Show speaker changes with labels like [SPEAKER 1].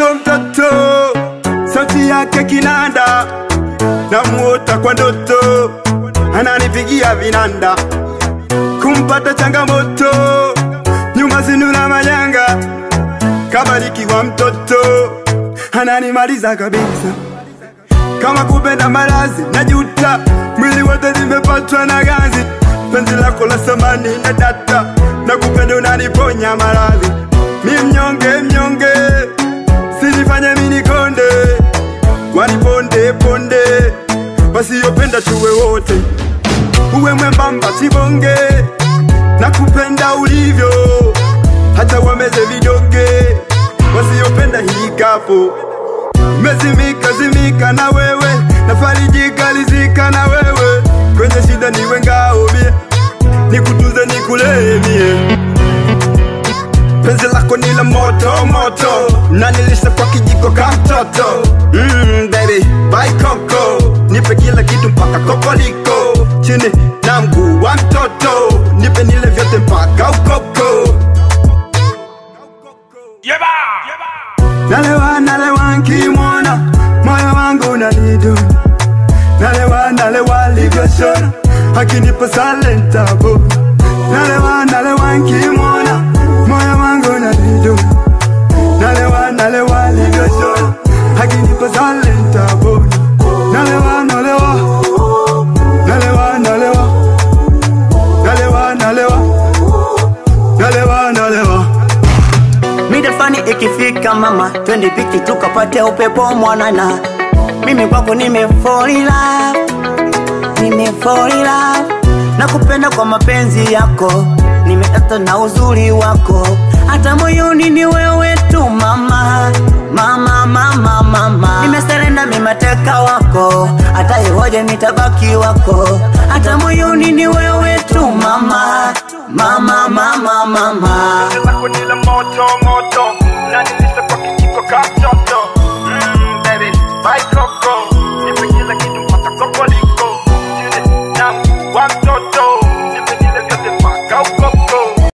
[SPEAKER 1] mtoto mtoto, sauti yake kinanda, namuota kwa ndoto, ananipigia vinanda, kumpata changamoto, nyuma zinuna manyanga, kabarikiwa mtoto, ananimaliza kabisa kama kupenda malazi najuta, mwili wote nimepatwa na ganzi, penzi lako la samani na data, na kupenda unaniponya maradhi, mi mnyonge mnyonge, sinifanye mini konde, waniponde ponde, wasiyopenda tuwe wote, uwe mwembamba sibonge, na kupenda ulivyo, hata wameze vidonge, wasiyopenda hii kapo Mezimika zimika na wewe, nafarijika lizika na wewe, kwenye shida niwe ngao mie, nikutunze nikulee mie. Penzi lako ni la moto moto, na nilisha kwa kijiko ka mtoto. Mm, baby, bye koko, nipe kila kitu mpaka kokoliko, chini na mguu wa mtoto, nipe nile vyote mpaka ukoko. Nalewa nalewa nkimwona moyo wangu unanidu Nalewa nalewa livyoshona akinipa salentabo Nalewa nalewa nkimwona moyo wangu unanidu Nalewa nalewa livyoshona akinipa salentabo Nalewa nalewa Nalewa nalewa Nalewa nalewa Nalewa nalewa
[SPEAKER 2] Mida fani ikifika mama, twende piki tukapate upepo mwanana. Mimi kwako nime fall in love, nime fall in love. Nakupenda kwa mapenzi yako, nimeata na uzuri wako, hata moyoni ni wewe tu mama, mama, mama, mama. Nimeserenda mimateka wako, hata ihoje nitabaki wako, hata moyoni ni wewe tu mama, mama, mama, mama.
[SPEAKER 1] lako ni la moto moto, na